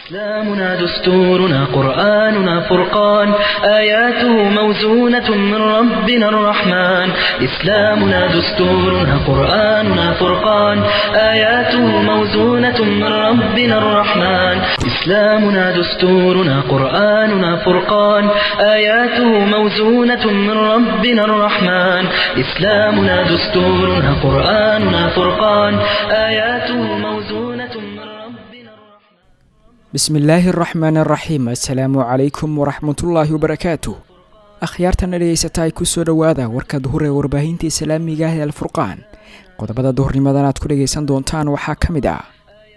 إسلامنا دستورنا قرآننا فرقان آياته موزونة من ربنا الرحمن إسلامنا دستورنا قرآننا فرقان آياته موزونة من ربنا الرحمن إسلامنا دستورنا قرآننا فرقان آياته موزونة من ربنا الرحمن إسلامنا دستورنا قرآننا فرقان آياته موزونة من ربنا الرحمن bismillaahi araxmaan araxiim assalaamu calaykum waraxmatullaahi wabarakaatu akhyaartana dhegeysataay kusoo dhowaada warka duhur ee warbaahinta islaamiga ah ee alfurqaan qodobada duhurnimadan aad ku dhegaysan doontaan waxaa ka mid ah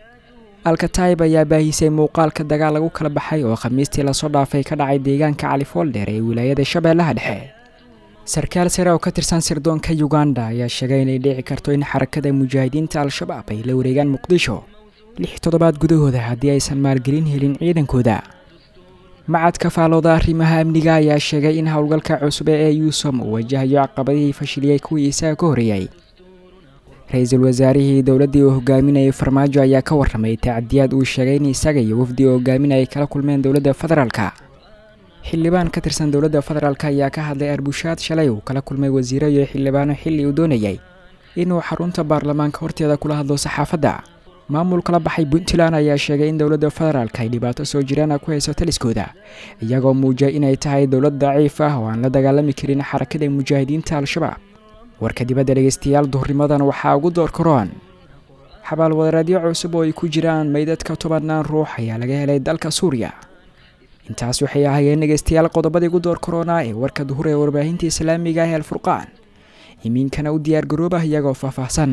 alkataib ayaa baahisay muuqaalka dagaal lagu kala baxay oo khamiistii lasoo dhaafay ka dhacay deegaanka califoldheer ee wilaayada shabeellaha dhexe sarkaal sare oo ka tirsan sirdoonka uganda ayaa sheegay inay dhici karto in xarakada mujaahidiinta al-shabaab ay la wareegaan muqdisho lix toddobaad gudahooda haddii aysan maalgelin helin ciidankooda macadka faalooda arrimaha amniga ayaa sheegay in howlgalka cusub ee yuusom uu wajahayo caqabadihii fashiliyey kuwii isaga ka horreeyey ra-iisul wasaarihii dowladdii uu hogaaminayay farmaajo ayaa ka warramay tacdiyaad uu sheegay in isaga iyo wafdi uu hogaaminayay kala kulmeen dowladda federaalka xildhibaan ka tirsan dowladda federaalk ayaa ka hadlay arbushaad shalay uu kala kulmay wasiiro iyo xildhibaano xilli uu doonayay inuu xarunta baarlamaanka horteeda kula hadlo saxaafadda maamul kala baxay puntland ayaa sheegay in dowladda federaalk ay dhibaato soo jiraana ku hayso taliskooda iyagoo muujiyay inay tahay dowlad daciif ah oo aan la dagaalami karin xarakada mujaahidiinta al-shabaab warka dibadda dhegeystayaal duhurnimadan waxaa ugu door karoon xabaalwadareedyo cusub oo ay ku jiraan meydadka tobannaan ruux ayaa laga helay dalka suuriya intaas waxay ahaayeen dhegeystayaal qodobadii ugu door karoona ee warka duhur ee warbaahinta islaamiga ah ee alfurqaan imiinkana u diyaar garoobah iyagoo faahfaahsan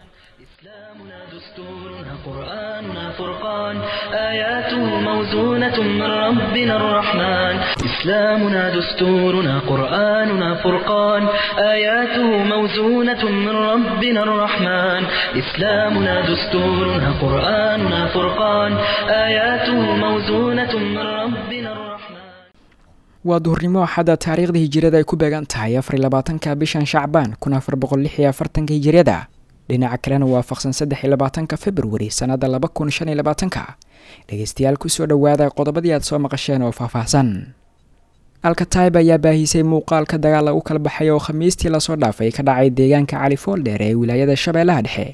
إسلامنا دستورنا قرآننا فرقان آياته موزونة من ربنا الرحمن إسلامنا دستورنا قرآننا فرقان آياته موزونة من ربنا الرحمن إسلامنا دستورنا قرآننا فرقان آياته موزونة من ربنا الرحمن waa duhurnimo axadda taariikhda hijiriyada ay ku beegan tahay afar labaatanka bishan shacbaan kun afar boqol lix iyo afartanka hijiriyada dhinaca kalena waafaqsan saddex iyo labaatanka februari sannadda laba kun shan iyo labaatanka dhegeystayaal kusoo dhowaada qodobadii aad soo maqasheen oo faahfaahsan alkataib ayaa baahisay muuqaalka dagaal lagu kala baxay oo khamiistii lasoo dhaafay ka dhacay deegaanka califoldheer ee wilaayada shabeellaha dhexe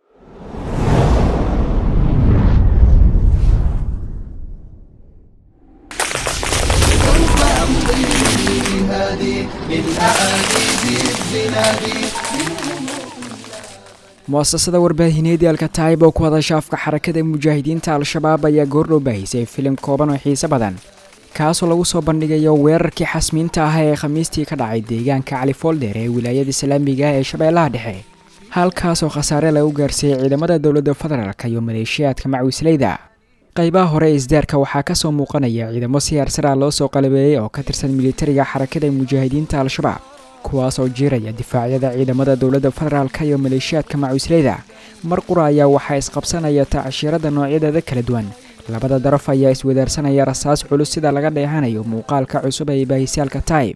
muasasada warbaahineedii alkataib oo ku hadasha afka xarakada mujaahidiinta al-shabaab ayaa goordhow baahisay filim kooban oo xiise badan kaasoo lagu soo bandhigayo weerarkii xasmiinta ah ee khamiistii ka dhacay deegaanka califoldheer ee wilaayada islaamiga ah ee shabeellaha dhexe halkaasoo khasaare lagu gaarsiiyey ciidamada dowladda federaalk iyo maleeshiyaadka macwisleyda qaybaha hore ee isdaarka waxaa kasoo muuqanaya ciidamo si harsara loo soo qalabeeyey oo ka tirsan militariga xarakada mujaahidiinta al-shabaab kuwaas oo jiiraya difaacyada ciidamada dowladda federaalk iyo maleeshiyaadka macusleyda mar qura ayaa waxaa isqabsanaya tacashiirada noocyadeeda kala duwan labada daraf ayaa iswadaarsanaya rasaas culus sida laga dheehanayo muuqaalka cusub ee baahisaalka taib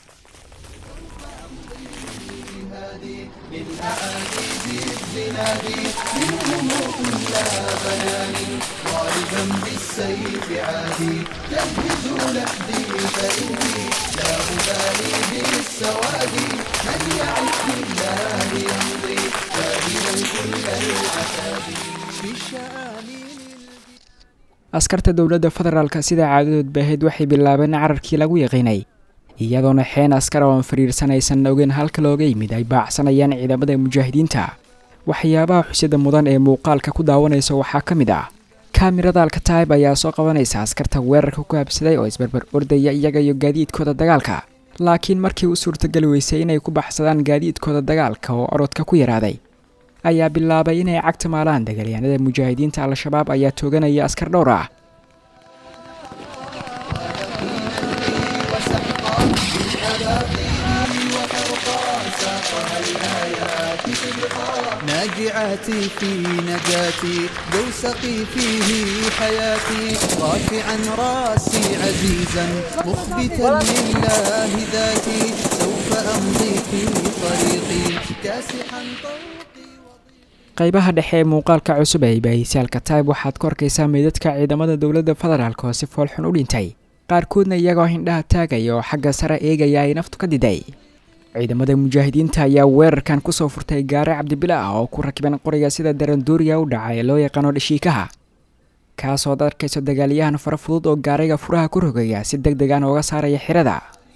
askarta dowladda federaalk sida caadadood baaheed waxay bilaabeen cararkii lagu yaqiinay iyadoona xeen askar oo aan fariirsanaysan ogeyn halka looga yimid ay baacsanayaan ciidamada mujaahidiinta waxyaabaha xusida mudan ee muuqaalka ku daawanaysa waxaa ka mid ah kaamirada alkataib ayaa soo qabanaysa askarta weerarka ku habsaday oo isbarbar ordaya iyaga iyo gaadiidkooda dagaalka laakiin markii u suurtageli weysay inay ku baxsadaan gaadiidkooda dagaalka oo orodka ku yaraaday ayaa bilaabay inay cagta maalaan dagaalyahanada mujaahidiinta al-shabaab ayaa tooganaya askar dhowr ah ناجعاتي في نجاتي دوسقي فيه حياتي رافعا راسي عزيزا مخبتا لله ذاتي سوف أمضي في طريقي كاسحا طوقي qaybaha dhexe ee muuqaalka cusub ee bahisaalka taib waxaad ku arkaysaa meydadka ciidamada dowladda federaalk oo si foolxun u dhintay qaarkoodna iyagoo hindhaha taagaya oo xagga sare eegaya ay naftu ka diday ciidamada mujaahidiinta ayaa weerarkan kusoo furtay gaare cabdibila ah oo ku rakiban qoriga sida daranduuriya u dhaca ee loo yaqaano dhashiikaha kaasood arkayso dagaalyahan fara fudud oo gaariga furaha ku rogaya si deg degan ooga saaraya xirada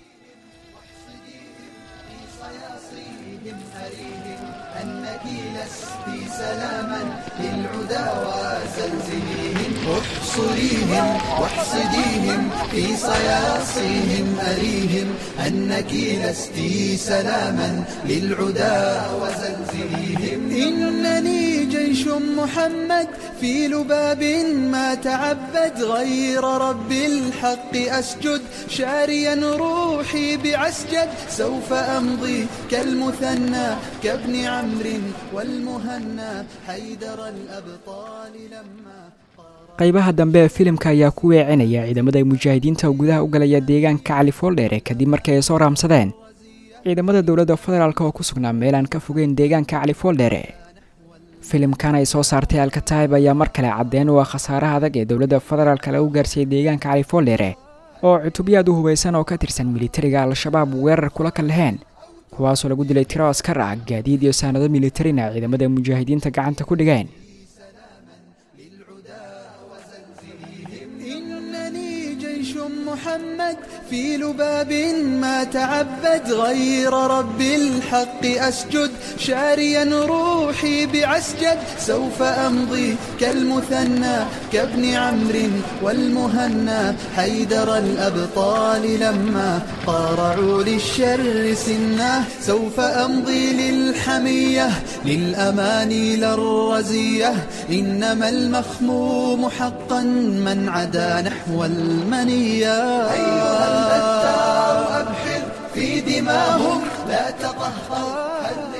احصريهم واحصديهم في صياصيهم أريهم أنك لست سلاما للعدا وزلزليهم إنني جيش محمد في لباب ما تعبد غير رب الحق أسجد شاريا روحي بعسجد سوف أمضي كالمثنى كابن عمرو والمهنى حيدر الأبطال لما qaybaha dambe ee filimka ayaa ku weecinaya ciidamada mujaahidiinta oo gudaha u galaya deegaanka califoldheere kadib markii ay soo raamsadeen ciidamada dowladda federaalk oo ku sugnaa meelaan ka fogeyn deegaanka califoldheere filimkan ay soo saartay alkataib ayaa mar kale caddeen u ah khasaaraha adag ee dowladda federaalk lagu gaarsiiyey deegaanka califoldheere oo cutubyaad u hubaysan oo ka tirsan militariga al-shabaab weerar kula kalaheen kuwaasoo lagu dilay tiro askar ah gaadiid iyo saanado militarina ciidamada mujaahidiinta gacanta ku dhigeen محمد في لباب ما تعبد غير رب الحق أسجد شاريا روحي بعسجد سوف أمضي كالمثنى كابن عمرو والمهنى حيدر الأبطال لما قارعوا للشر سناه سوف أمضي للحمية للأماني للرزية إنما المخموم حقا من عدا نحو المنية أيها البتار أبحر في دماهم لا تطهر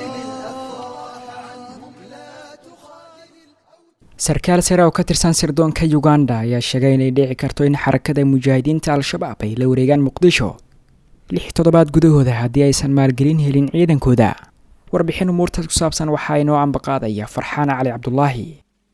sarkaal sare oo ka tirsan sirdoonka uganda ayaa sheegay inay dhici karto in xarakada mujaahidiinta al-shabaab ay la wareegaan muqdisho lix toddobaad gudahooda haddii aysan maalgelin helin ciidankooda warbixin umuurtaas ku saabsan waxaa inoo ambaqaadaya farxaan cali cabdulaahi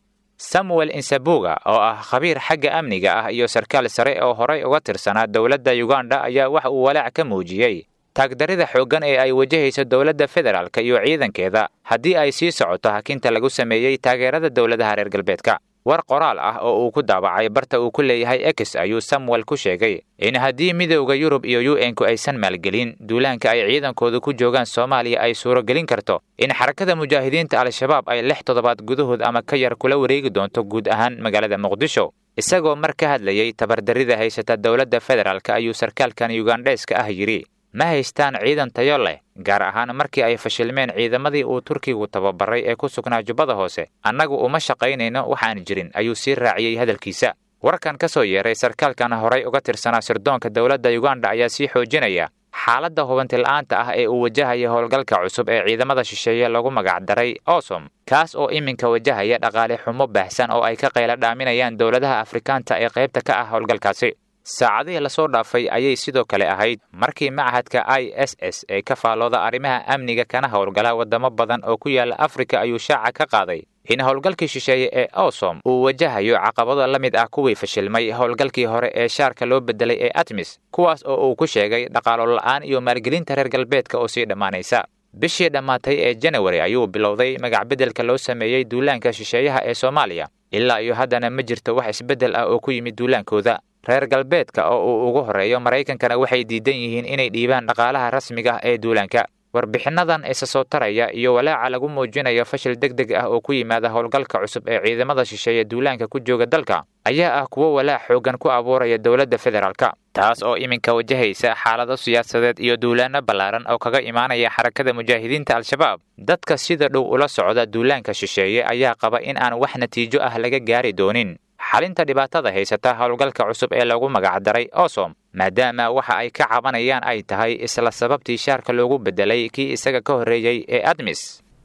samuel insabuga oo ah khabiir xagga amniga ah iyo sarkaal sare oo horay uga tirsanaa dowladda uganda ayaa wax uu walaac ka muujiyey taagdarida xooggan ee ay wajahayso dowladda federaalka iyo ciidankeeda haddii ay sii socoto hakinta lagu sameeyey taageerada dowladaha reer galbeedka war qoraal ah oo uu ku daabacay barta uu ku leeyahay ex ayuu samuel ku sheegay in haddii midowda yurub iyo u n-ku aysan maalgelin duulaanka ay ciidankooda ku joogaan soomaaliya ay suuragelin karto in xarakada mujaahidiinta al-shabaab ay lix toddobaad gudahood ama ka yar kula wareegi doonto guud ahaan magaalada muqdisho isagoo mar ka hadlayey tabardarrida haysata dowladda federaalka ayuu sarkaalkan yugandheeska ah yidhi ma haystaan ciidan tayo leh gaar ahaan markii ay fashilmeen ciidamadii uu turkigu tababaray ee ku sugnaa jubbada hoose annagu uma shaqaynayno waxaan jirin ayuu sii raaciyey hadalkiisa warkan ka soo yeeray sarkaalkan horay uga tirsanaa sirdoonka dowladda uganda ayaa sii xoojinaya xaaladda hubantila'aanta ah ee uu wajahaya howlgalka cusub ee ciidamada shisheeye lagu magacdaray osom kaas oo iminka wajahaya dhaqaale xumo baahsan oo ay ka qayla dhaaminayaan dowladaha afrikaanta ee qaybta ka ah howlgalkaasi saacadihii lasoo dhaafay ayay sidoo kale ahayd markii machadka i s s ee ka faallooda arrimaha amniga kana howlgala waddamo badan oo ku yaala afrika ayuu shaaca ka qaaday in howlgalkii shisheeye ee osom uu wajahayo caqabado la mid ah kuwii fashilmay howlgalkii hore ee shaarka loo bedelay ee atmis kuwaas oo uu ku sheegay dhaqaalo la'aan iyo maalgelinta reer galbeedka oo sii dhammaanaysa bishii dhammaatay ee janawari ayuu bilowday magacbeddelka loo sameeyey duulaanka shisheeyaha ee soomaaliya ilaa iyo haddana ma jirto wax isbeddel ah oo ku yimid duulaankooda reer galbeedka oo uu ugu horreeyo maraykankana waxay diidan yihiin inay dhiibaan dhaqaalaha rasmiga ah ee duulaanka warbixinnadan isa soo taraya iyo walaaca lagu muujinayo fashil deg deg ah oo ku yimaada howlgalka cusub ee ciidamada shisheeye duulaanka ku jooga dalka ayaa ah kuwo walaac xooggan ku abuuraya dowladda federaalka taas oo iminka wajahaysa xaalado siyaasadeed iyo duulaanno ballaaran oo kaga imaanaya xarakada mujaahidiinta al-shabaab dadka sida dhow ula socda duulaanka shisheeye ayaa qaba in aan wax natiijo ah laga gaari doonin xalinta dhibaatada haysata howlgalka cusub ee lagu magacdaray osom maadaama waxa ay ka cabanayaan ay tahay isla sababtii shaarka loogu bedelay kii isaga ka horreeyey ee admis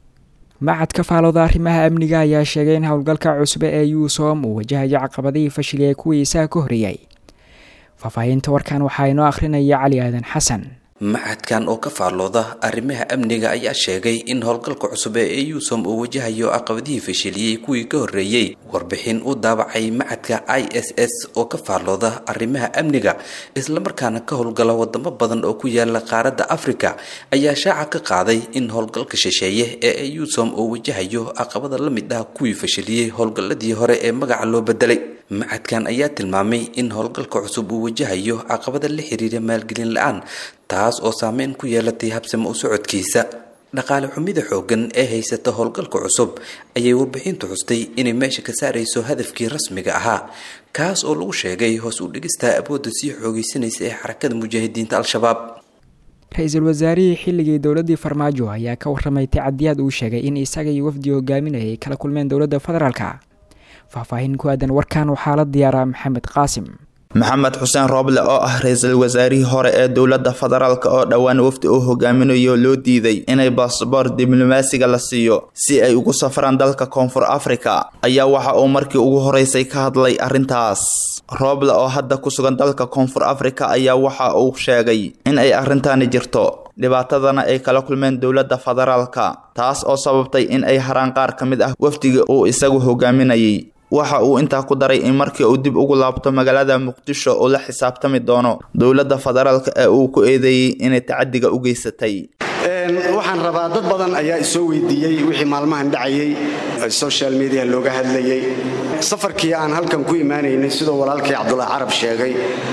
macadka faalooda arrimaha amniga ayaa sheegay in howlgalka cusub ee yuusom uu wajahayo caqabadihii fashiliyay kuwii isaga ka horreeyey faahfaahinta warkan waxaa inoo akhrinaya cali aadan xasan macadkan oo ka faallooda arrimaha amniga ayaa sheegay in howlgalka cusub ee eusom uu wajahayo caqabadihii fashiliyey kuwii ka horreeyey warbixin u daabacay macadka i s s oo ka faallooda arrimaha amniga islamarkaana ka howlgala wadamo badan oo ku yaala qaaradda afrika ayaa shaaca ka qaaday in howlgalka shisheeye ee eusom uu wajahayo caqabada la mid ah kuwii fashiliyey howlgalladii hore ee magaca loo bedelay macadkan ayaa tilmaamay in howlgalka cusub uu wajahayo caqabada la xiriira maalgelin la-aan taas oo saameyn ku yeelatay habsamo u socodkiisa dhaqaale xumida xooggan ee haysata howlgalka cusub ayay warbixintu xustay inay meesha ka saarayso hadafkii rasmiga ahaa kaas oo lagu sheegay hoos u dhigista awoodda sii xoogeysanaysa ee xarakada mujaahidiinta al-shabaab ra-iisul wasaarihii xilligii dowladii farmaajo ayaa ka warramay tacadiyaad uu sheegay in isaga iyo wafdi hogaaminaya ay kala kulmeen dowladda federaalka faahfaahin ku aadan warkan waxaa la diyaaraa maxamed qaasim maxamed xuseen rooble oo ah ra-iisul wasaarihii hore ee dowladda federaalk oo dhowaan wafdi uu hogaaminayo loo diiday inay basaboor diblomaasiga la siiyo si ay ugu safraan dalka koonfur afrika ayaa waxa uu markii ugu horeysay ka hadlay arrintaas rooble oo hadda ku sugan dalka koonfur afrika ayaa waxa uu sheegay in ay arrintaani jirto dhibaatadana ay kala kulmeen dowladda federaalka taas oo sababtay in ay haraan qaar ka mid ah wafdiga uu isagu hogaaminayay waxa uu intaa ku daray in markii uu dib ugu laabto magaalada muqdisho uu la xisaabtami doono dowladda federaalka ee uu ku eedeeyey inay tacadiga u geysatay waxaan rabaa dad badan ayaa isoo weydiiyey wixii maalmahan dhacayay social media looga hadlayay safarkii aan halkan ku imaanaynay sidoo walaalkii cabdulaahi carab sheegay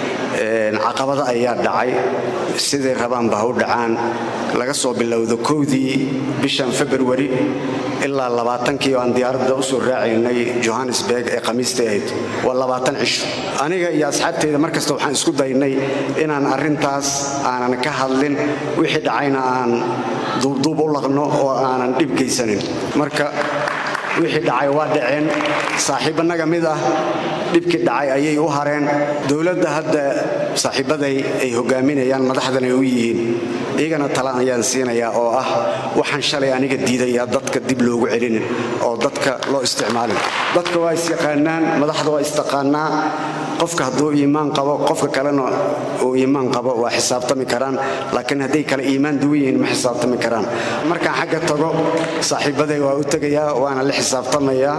caqabado ayaa dhacay siday rabaanba ha u dhacaan laga soo bilowdo kowdii bishan februari ilaa labaatankii oo aan diyaaradda u soo raacaynay johannesburg ee khamiista ahayd waa labaatan cisho aniga iyo asxaabteyda mar kasta waxaan isku daynay inaan arrintaas aanan ka hadlin wixii dhacayna aan duubduub u laqno oo aanan dhib geysanin marka wixii dhacay waa dhaceen saaxiibbanaga mid ah dhibkii dhacay ayay u hareen dowladda hadda saaxiibbaday ay hogaaminayaan madaxdan ay u yihiin iyagana tala ayaan siinayaa oo ah waxaan shalay aniga diidayaa dadka dib loogu celinin oo dadka loo isticmaalin dadka waa isyaqaanaan madaxda waa istaqaanaa qofka hadduu iimaan qabo qofka kalena uu iimaan qabo waa xisaabtami karaan laakiin hadday kale iimaan duwan yihiin ma xisaabtami karaan markaan xagga tago saaxiibbaday waa u tegayaa waana la xisaabtamayaa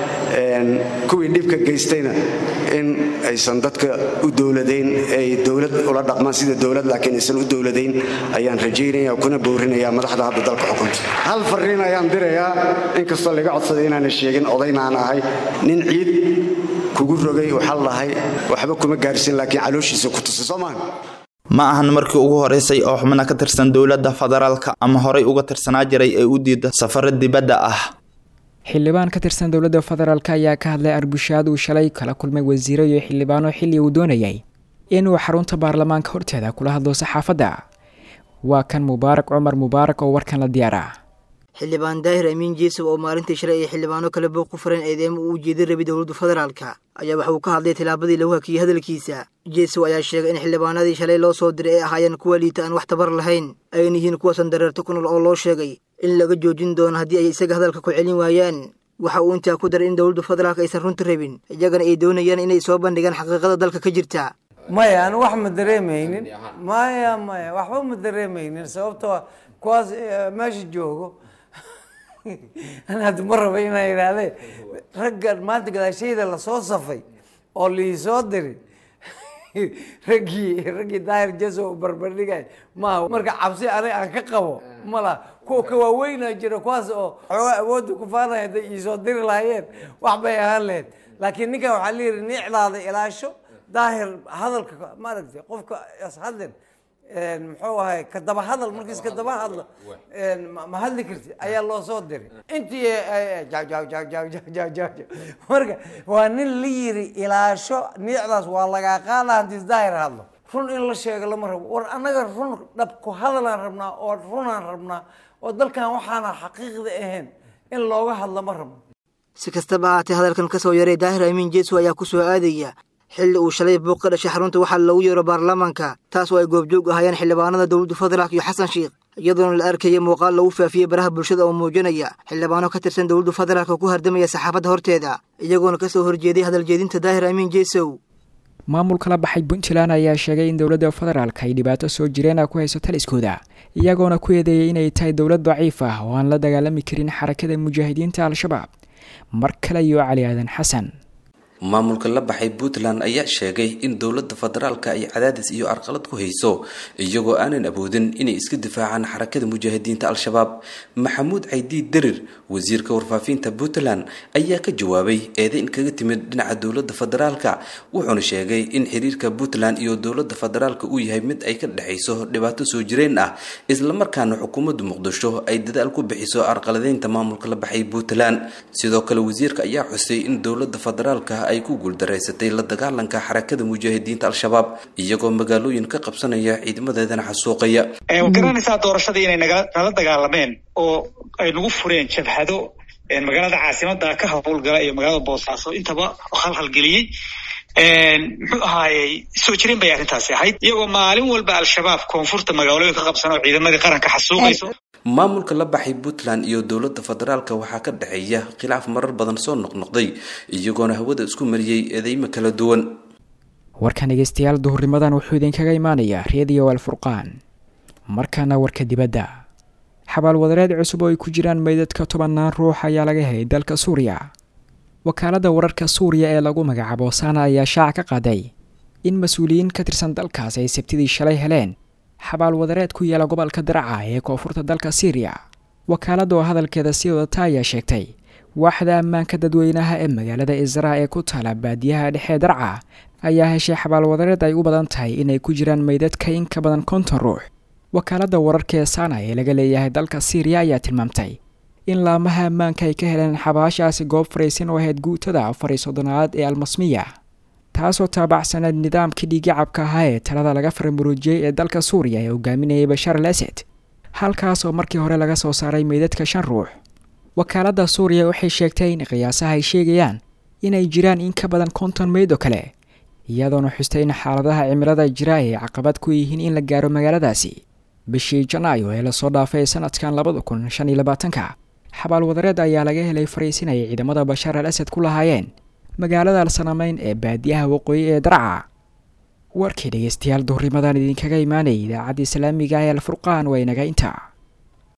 kuwii dhibka geystayna in aysan dadka u dowladayn ay dowlad ula dhaqmaan sida dowlad laakiin aysan u dowladayn ayaan rajaynaya kuna boorinayaa madaxda hadda dalka xukunta hal fariin ayaan dirayaa inkastoo laga codsaday inaana sheegin odaynaan ahay nin ciid kugu rogay waxaa lahay waxba kuma gaarsin laakiin calooshiisa ku tusay soo maaha ma ahan markii ugu horeysay oo xubno ka tirsan dowladda federaalka ama horey uga tirsanaa jiray ee u diida safaro dibadda ah xildhibaan ka tirsan dowladda federaalk ayaa ka hadlay arbushaad uu shalay kala kulmay wasiiro iyo xildhibaano xilli uu doonayay inuu xarunta baarlamaanka horteeda kula hadlo saxaafadda waa kan mubaarak cumar mubaarak oo warkan la diyaara xildhibaan daahir amiin jeesow oo maalintii shalay ay xildhibaano kale booq ku fureen eedeema uu ujeedin rabay dowladda federaalka ayaa waxa uu ka hadlay tilaabadii lagu hakiyey hadalkiisa jeesow ayaa sheegay in xildhibaanadii shalay loo soo diray ay ahaayeen kuwa liita aan wax tabar lahayn ayna yihiin kuwasan dareerto ku nool oo loo sheegay in laga joojin doono haddii ay isaga hadalka ku celin waayaan waxa uu intaa ku daray in dowladda federaalk aysan runta rabin iyagana ay doonayaan inay soo bandhigaan xaqiiqada dalka ka jirta maya anu wax ma dareemaynin maya maya waxba ma dareemaynin sababtoo kuwaas meesha joogo an hadda ma raba inaan idhaahdee ragga maanta gadaashayda lasoo safay oo liisoo diri raggii raggii daahir jeso barbardhigay maaha marka cabsi aniga aan ka qabo mala kuwa ka waaweynaa jira kuwaas oo xoogaa awoodda ku faanaya hadday iisoo diri lahaayeen wax bay ahaan lahayd laakiin ninkan waxaa la yidhi nicdaada ilaasho daahir hadalka maaragtay qofka ishadlin muxuu ahay ka daba hadal markiis ka daba hadlo ma hadli karti ayaa loo soo diray intii marka waa nin la yiri ilaasho niicdaas waa lagaa qaada hantiis daahir hadlo run in la sheego lama rabo war annaga run dhab ku hadalaan rabnaa oo runaan rabnaa oo dalkan waxaana xaqiiqda ahayn in looga hadlo ma rabno si kastaba ahaatee hadalkan ka soo yaray daahir amiin jeeso ayaa ku soo aadaya xilli uu shalay buuq ka dhashay xarunta waxaa loogu yeero baarlamaanka taas oo ay goobjoog ahaayeen xildhibaanada dowladda federaalk iyo xasan sheikh iyadoona la arkaya muuqaal lagu faafiyey baraha bulshada oo muujinaya xildhibaano ka tirsan dowladda federaalk ku hardamaya saxaafadda horteeda iyagoona ka soo horjeeday hadaljeedinta daahir amiin jeesow maamulka la baxay puntland ayaa sheegay in dowladda federaalk ay dhibaato soo jireena ku hayso taliskooda iyagoona ku eedeeyay inay tahay dowlad daciif ah oo aan la dagaalami karin xarakada mujaahidiinta al-shabaab mar kale iyo cali aadan xasan maamulka la baxay puntland ayaa sheegay in dowladda federaalka ay cadaadis iyo arqalad ku hayso iyagoo aanan awoodin inay iska difaacaan xarakada mujaahidiinta al-shabaab maxamuud caydiid derir wasiirka warfaafinta puntland ayaa ka jawaabay eedeyn kaga timid dhinaca dowladda federaalka wuxuuna sheegay in xiriirka puntland iyo dowladda federaalka uu yahay mid ay ka dhexayso dhibaato soo jireen ah islamarkaana xukuumadda muqdisho ay dadaal ku bixiso arqaladeynta maamulka la baxay puntland sidoo kale wasiirka ayaa xusay in dowladda federaalka ay ku guuldaraysatay la dagaalanka xarakada mujaahidiinta al-shabaab iyagoo magaalooyin ka qabsanaya ciidamadeedana xasuuqaya garanaysaa doorashadii inay nala dagaalameen oo ay nagu fureen jabhado magaalada caasimada ka howlgala iyo magaalada boosaaso intaba halhalgeliyey muxuu ahaayey soo jireen bay arrintaasi ahayd iyagoo maalin walba al-shabaab koonfurta magaalooyin ka qabsan oo ciidamadii qaranka xasuuqayso maamulka la baxay puntland iyo dowladda federaalka waxaa ka dhexeeya khilaaf marar badan soo noqnoqday iyagoona hawada isku mariyey eedeymo kala duwan warkan dhegeystayaal duhurnimadan wuxuu idinkaga imaanayaa reediyo alfurqaan markaana warka dibadda xabaalwadareed cusub oo ay ku jiraan meydadka tobannaan ruux ayaa laga helay dalka suuriya wakaaladda wararka suuriya ee lagu magacaabo sana ayaa shaaca ka qaaday in mas-uuliyiin ka tirsan dalkaas ay sabtidii shalay heleen xabaal wadareed ku yaala gobolka daraca ee koonfurta dalka syriya wakaaladda oo hadalkeeda sii wadata ayaa sheegtay waaxda ammaanka dadweynaha ee magaalada isra ee ku taala baadiyaha dhexee darca ayaa heshay xabaal wadareed ay u badan tahay inay ku jiraan meydadka in ka badan konton ruux wakaaladda wararka ee sana ee laga leeyahay dalka syriya ayaa tilmaamtay in laamaha ammaanka ay ka heleen xabaashaasi goob faraysan oo ahayd guutada afar iyo soddonaad ee almasmiya taasoo taabacsaneed nidaamkii dhiigicabka ahaa ee talada laga faramuruujiyey ee dalka suuriya ee hogaaminayay bashaar al asad halkaas oo markii hore laga soo saaray meydadka shan ruux wakaaladda suuriya waxay sheegtay in qiyaasaha ay sheegayaan inay jiraan in ka badan konton meyd oo kale iyadoona xustay in xaaladaha cimilada jira ay caqabad ku yihiin in la gaaro magaaladaasi bishii janaayo ee lasoo dhaafay sanadkan labada kun shan iyo labaatanka xabaal wadareed ayaa laga helay fariisin ay ciidamada bashaar al asad ku lahaayeen magaalada alsanameyn ee baadiyaha waqooyi ee darca warkii dhegeystayaal duhurimadan idinkaga imaanayay idaacadda islaamiga ee alfurqaan waa inaga intaa